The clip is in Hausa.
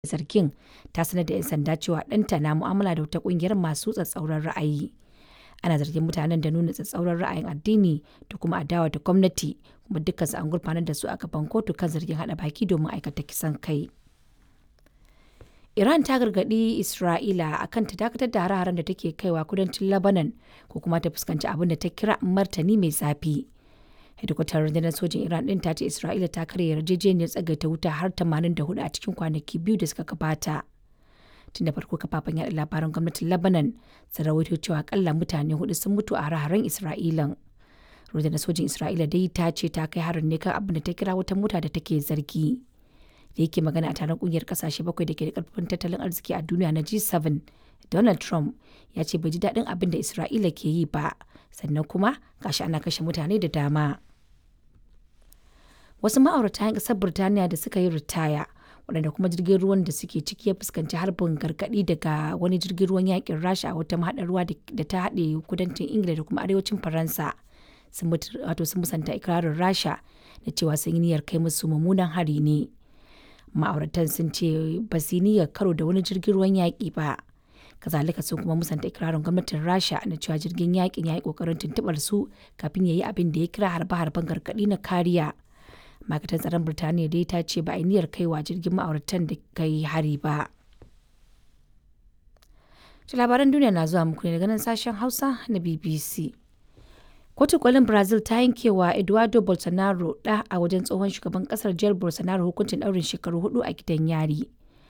zargin ta sanar da 'yan sanda cewa ɗanta na mu'amala da wata ƙungiyar masu tsatsauran ra'ayi. Ana zargin mutanen da nuna tsatsauran ra'ayin addini da kuma adawa da gwamnati kuma dukkansu an gurfanar da su a gaban kotu kan zargin haɗa baki domin aikata kisan kai. Iran ta gargaɗi Isra'ila akan ta dakatar da hare-haren da take kaiwa kudancin Lebanon ko kuma ta fuskanci abin da ta kira martani mai zafi. hedikwatar rundunar sojin iran din ta ce isra'ila ta karya yarjejeniyar tsagaita wuta har 84 a cikin kwanaki biyu da suka gabata tun da farko kafafen yaɗa labaran gwamnatin lebanon sun rawaito cewa akalla mutane hudu sun mutu a hare-haren isra'ilan rundunar sojin isra'ila dai ta ce ta kai harin ne kan abin da ta kira wata mota da take zargi da yake magana a taron kungiyar kasashe bakwai da ke da karfin tattalin arziki a duniya na g7 donald trump ya ce bai ji daɗin abin da isra'ila ke yi ba sannan kuma gashi ana kashe mutane da dama wasu ma'aurata 'yan ƙasar Birtaniya da suka yi ritaya waɗanda kuma jirgin ruwan da suke ciki ya fuskanci harbin gargaɗi daga wani jirgin ruwan yakin rasha a wata mahaɗar ruwa da ta haɗe kudancin ingila da kuma arewacin faransa sun wato sun musanta ikirarin rasha da cewa sun yi niyyar kai musu mummunan hari ne ma'auratan sun ce ba su yi niyyar karo da wani jirgin ruwan yaƙi ba kazalika sun kuma musanta ikirarin gwamnatin rasha na cewa jirgin yaƙin ya yi ƙoƙarin tuntuɓar su kafin ya yi abin da ya kira harbe-harben gargaɗi na kariya ma'aikatar tsaron birtaniya dai ta ce ba a niyyar kaiwa jirgin ma'auratan da kai hari ba labaran duniya na zuwa muku ne daga nan sashen hausa na bbc kotu kolin brazil ta yankewa eduardo bolsonaro da a wajen tsohon shugaban kasar jair bolsonaro hukuncin daurin shekaru hudu a gidan yari